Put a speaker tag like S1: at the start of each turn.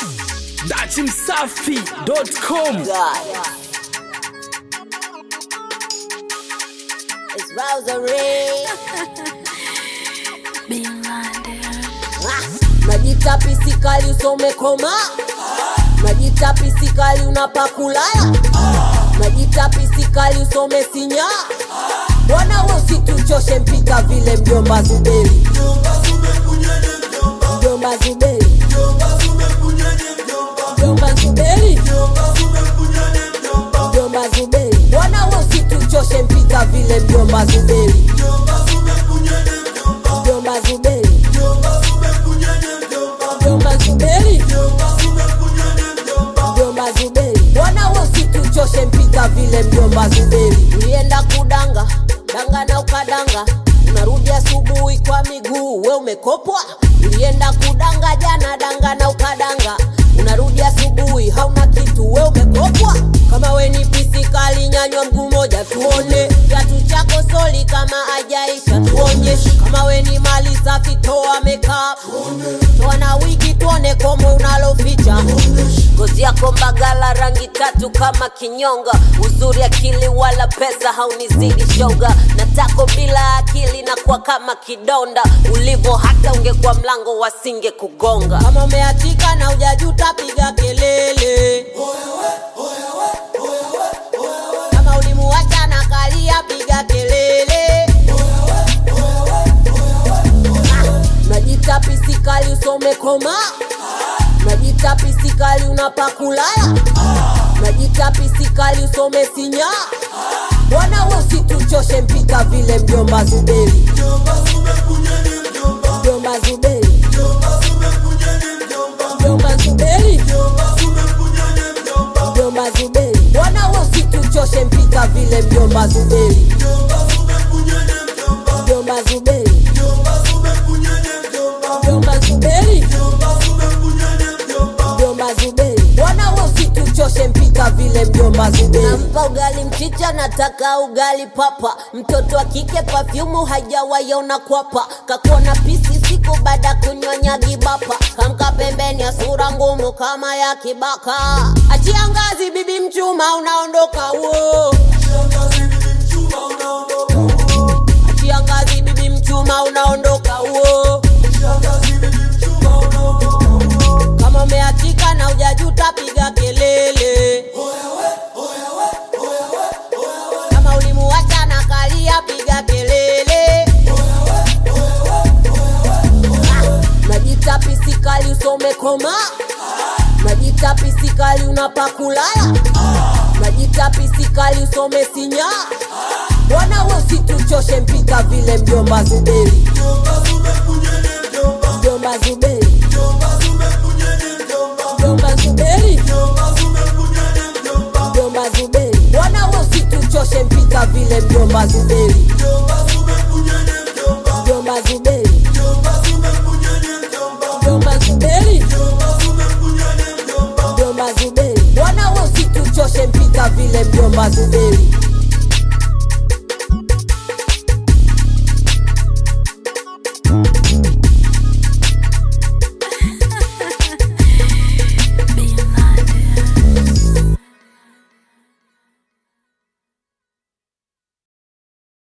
S1: dachimsafi.com
S2: God. It's Rosary. Ah, Najita pisikali usome koma Najita pisikali unapakulaya Najita pisikali usome sinya Bwana usituchoshe mpika vile mjomba Zuberi Mjomba Zuberi Mjomba Zuberi Mjomba Zuberi Bwana usituchoshe mpika vile mjomba Zuberi Mjomba Zuberi Mjomba Zuberi Mjomba Zuberi Bwana usituchoshe mpika vile mjomba Zuberi Ulienda kudanga danga na ukadanga unarudi asubuhi kwa miguu we umekopwa ulienda kudanga jana danga na ukadanga unarudi asubuhi hauna kitu we umekopwa kama we ni pisikali nyanywa mguu moja tuone kiatu chako soli kama ajaisha tuonyeshe kama we ni mali safi toa makeup toa na wigi tuone komo unaloficha ngozi yako mbagala rangi tatu kama kinyonga uzuri akili wala pesa haunizidi shoga na tako bila akili na kuwa kama kidonda ulivo hata ungekuwa mlango wasinge kugonga kama umeachika na ujajuta piga kelele kama ulimuacha na kalia piga kelele Ah, najita pisikali usome koma najita pisikali unapakulaya najita pisikali usome sinya bwana usituchoshe mpika vile mjomba zuberi mjomba zuberi mjomba zuberi mjomba zuberi bwana usituchoshe mpika vile mjomba zuberi mjomba zuberi mjomba zuberi mjomba zuberi bwana usituchoshe mpika vile mjomba zuberi nampa ugali mchicha nataka ugali papa mtoto wa kike pafyumu hajawaiona kwapa kakuona pisi siku baada kunyonya gibapa kamka pembeni ya sura ngumu kama ya kibaka achia ngazi bibi mchuma unaondoka wo achia ngazi bibi mchuma unaondoka wo kama umeachika na ujajuta piga kelele kama ulimuacha na kalia piga kelele Ah, najita pisikali usome koma najita pisikali unapakulaya najita pisikali usome sinya bwana usituchoshe mpika vile mjomba zuberi mjomba zuberi mjomba zuberi mjomba zuberi bwana usituchoshe mpika vile mjomba zuberi mjomba zuberi mjomba zuberi mjomba zuberi bwana usituchoshe mpika vile mjomba zuberi